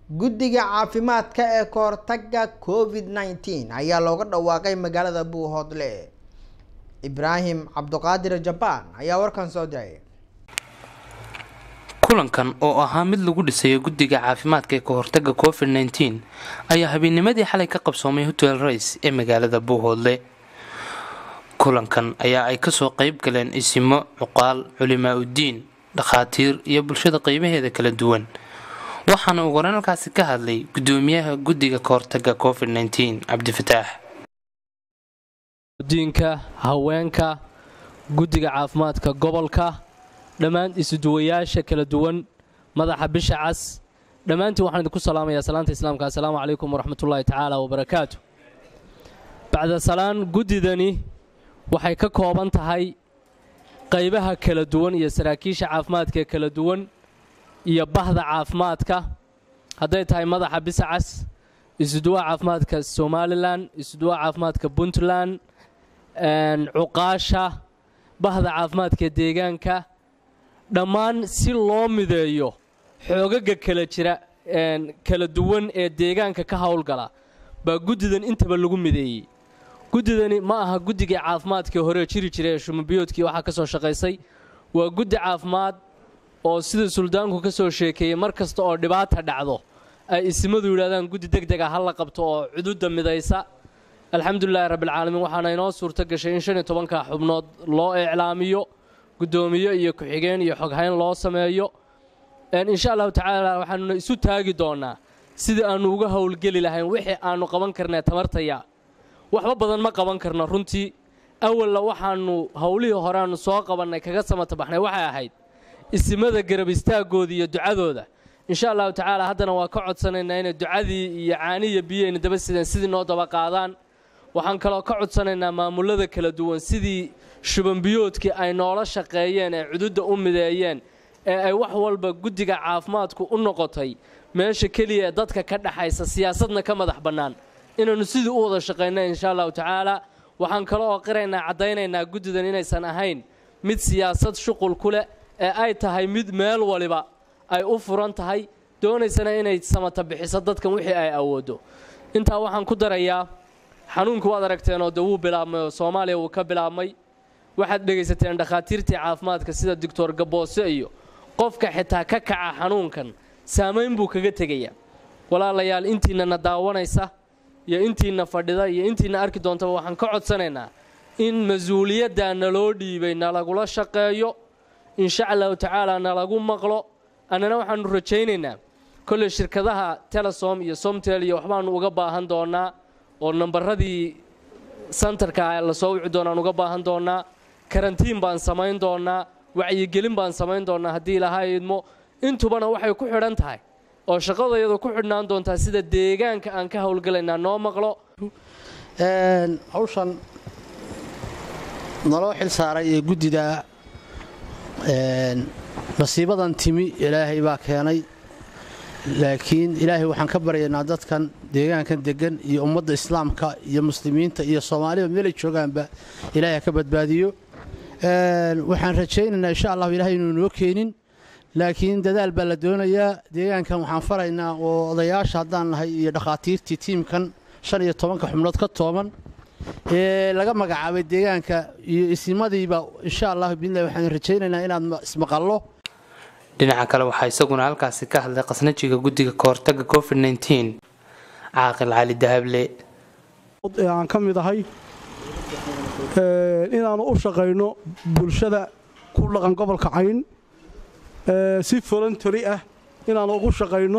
guddiga caafimaadka ee kahortaga covid nneteen ayaa looga dhawaaqay magaalada buuhoodle ibraahim cabduqaadir jabaan ayaa warkan soo diray kulankan oo ahaa mid lagu dhisayo guddiga caafimaadka ee kahortaga covid nneteen ayaa habeennimadii xalay ka qabsoomay hotel rays ee magaalada buuhoodle kulankan ayaa ay kasoo qeyb galeen isimo cuqaal culimaa uddiin dhakhaatiir iyo bulshada qeybaheeda kala duwan waxaana uu wareenalkaasi ka hadlay guddoomiyaha guddiga kahortaga covid nneteen cabdifataax diinka haweenka guddiga caafimaadka gobolka dhammaan isuduwayaasha kala duwan madaxa bisha cas dhammaantiin waxaan idinku salaamayaa salaanta islaamka assalaamu calaykum waraxmatullaahi tacaala wabarakaatu bacda salaan guddidani waxay ka kooban tahay qaybaha kala duwan iyo saraakiisha caafimaadka ee kala duwan iyo bahda caafimaadka hadday tahay madaxa bisa cas isuduwaha caafimaadka somalilan isuduwaha caafimaadka puntland cuqaasha bahda caafimaadka deegaanka dhammaan si loo mideeyo xoogaga kala jira kala duwan ee deegaanka ka howlgala baa guddidan intaba lagu mideeyey guddidani ma aha guddigii caafimaadkii hore jiri jiray ee shumabiyoodkii waxaa ka soo shaqaysay waa guddi caafimaad oo sida suldaanku ka soo sheekeeyey mar kasta oo dhibaata dhacdo ay isimadu yidhahdaan guddi deg deg ah ha la qabto oo cududda midaysa alxamdulilaahi rabbilcaalamiin waxaana inoo suurto gashay in shan iyo tobanka xubnood loo iclaamiyo guddoomiye iyo ku-xigeen iyo xoghayn loo sameeyo insha allahu tacaala waxaanuna isu taagi doonaa sidii aannu uga howlgeli lahayn wixii aannu qaban karnee tamartaya waxba badan ma qaban karno runtii awalla waxaannu howlihii horeaannu soo qabannay kaga samata baxnay waxay ahayd isimada garab istaagooda iyo ducadooda insha allahu tacaala haddana waa ka codsanaynaa inay ducadii iyo caani iyo biyayna daba sideen sidii noo daba qaadaan waxaan kaloo ka codsanaynaa maamulada kala duwan sidii shubanbiyoodkii ay noola shaqeeyeen ee cududda u mideeyeen ee ay wax walba guddiga caafimaadku u noqotay meesha keliya ee dadka ka dhaxaysa siyaasadna ka madax bannaan inaannu sidii u wada shaqayna insha allahu tacaala waxaan kale oo qiraynaa caddaynaynaa guddidan inaysan ahayn mid siyaasad shuqul ku leh ee ay tahay mid meel waliba ay u furan tahay doonaysana inay samata bixiso dadkan wixii ay awooddo intaa waxaan ku darayaa xanuunku waad aragteenoo de wuu bilaabmay oo soomaaliya wuu ka bilaabmay waxaad dhegaysateen dhakhaatiirtii caafimaadka sida doctor gaboose iyo qofka xitaa ka kaca xanuunkan saamayn buu kaga tegayaa walaalayaal intiinana daawanaysa iyo intiina fadhida iyo intiina arki doontaba waxaan ka codsanaynaa in mas-uuliyaddaa naloo dhiibay nalagula shaqeeyo insha allahu tacaala nalagu maqlo annana waxaannu rajaynaynaa kolley shirkadaha telesom iyo somtel iyo waxbaannu uga baahan doonnaa oo nambaradii santarka la soo wici doonaan uga baahan doonnaa karantiin baan samayn doonnaa wacyigelin baan samayn doonnaa haddii ilahaa idmo intubana waxay ku xidhan tahay oo shaqadayadu ku xidhnaan doontaa sida deegaanka aan ka howlgalaynaa noo maqlo hawshan naloo xil saaray ee guddida masiibadan timi ilaahay baa keenay laakiin ilaahay waxaan ka baryaynaa dadkan deegaankan degan iyo ummadda islaamka iyo muslimiinta iyo soomaalida meelay joogaanba ilaahay ha ka badbaadiyo waxaan rajaynaynaa insha allahu ilahay inuu noo keenin laakiin dadaal baa la doonayaa deegaankan waxaan faraynaa oo odayaasha haddaan nahay iyo dhakhaatiirtii tiimkan shan iyo tobanka xubnood ka tooban ee laga magacaabay deegaanka iyo isimadiiba insha allahu biidnillahi waxaan rajaynaynaa inaad ismaqallo dhinaca kale waxaa isaguna halkaasi ka hadlay qasnajiga guddiga kahortaga covid nneteen caaqil cali dahable ee aan ka mid ahay inaannu u shaqayno bulshada ku dhaqan gobolka cayn si voluntary ah inaannu ugu shaqayno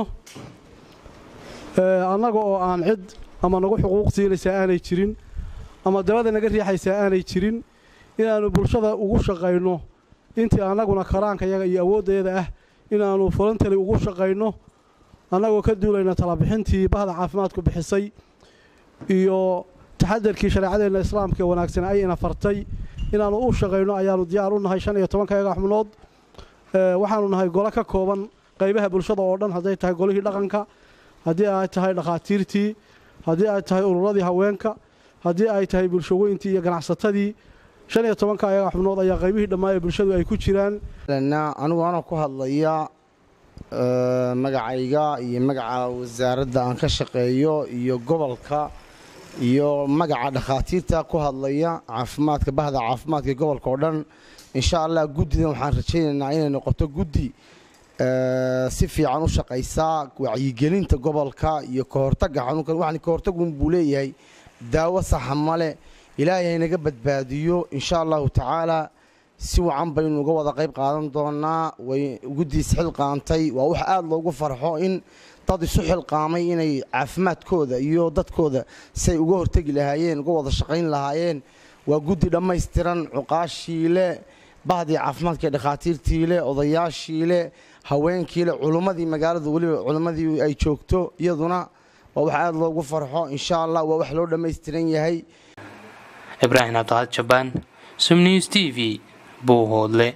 annaga oo aan cid ama nagu xuquuq siinaysaa aanay jirin ama dabada naga riixaysaa aanay jirin inaannu bulshada ugu shaqayno intii annaguna karaankayaga iyo awooddayada ah inaannu voluntary ugu shaqayno annagoo ka duulayna talabixintii bahda caafimaadku bixisay iyo taxadarkii shareecadeenna islaamka ee wanaagsan ay ina fartay inaannu u shaqayno ayaannu diyaar u nahay shan iyo tobankayaga xubnood waxaannu nahay golo ka kooban qaybaha bulshada oo dhan hadday tahay golihii dhaqanka haddii ay tahay dhakhaatiirtii haddii ay tahay ururadii haweenka haddii ay tahay bulshaweyntii iyo ganacsatadii shan iyo tobanka ayaga xubnood ayaa qaybihii dhammaa ee bulshadu ay ku jiraan anigu anoo ku hadlaya magacayga iyo magaca wasaaradda aan ka shaqeeyo iyo gobolka iyo magaca dhakhaatiirta ku hadlaya caafimaadka bahda caafimaadka gobolka oo dhan insha allah guddidan waxaan rajaynaynaa inay noqoto guddi si fiican u shaqaysaa wacyigelinta gobolka iyo kahortagga xanuunkan waxaan kahortagun buu leeyahay daawo saxa male ilaahay haynaga badbaadiyo insha allahu tacaala si wacan baynu uga wada qayb qaadan doonaa way guddiis xilqaantay waa wax aada loogu farxo in dad isu xilqaamay inay caafimaadkooda iyo dadkooda say uga hortegi lahaayeen uga wada shaqayn lahaayeen waa guddi dhammaystiran cuqaashiile bahdii caafimaadka dhakhaatiirtiile odayaashiile haweenkiile culummadii magaalada weliba culummadii ay joogto iyaduna waa wax aada loogu farxo insha allah waa wax loo dhammaystiran yahay ibraahim cabdiqaad jabaan sumnews t v buuhoodle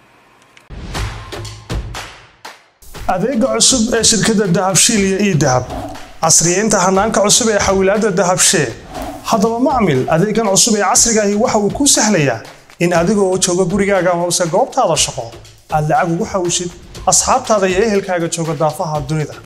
adeega cusub ee shirkadda dahabshiil iyo ii dahab casriyeynta hanaanka cusub ee xawilaadda dahabshee haddaba macmil adeegan cusub ee casrigaahi waxa uu kuu sahlayaa in adigoo jooga gurigaaga hoose goobtaada shaqo aad lacag ugu xawshid asxaabtaada iyo ehelkaaga jooga daafaha dunida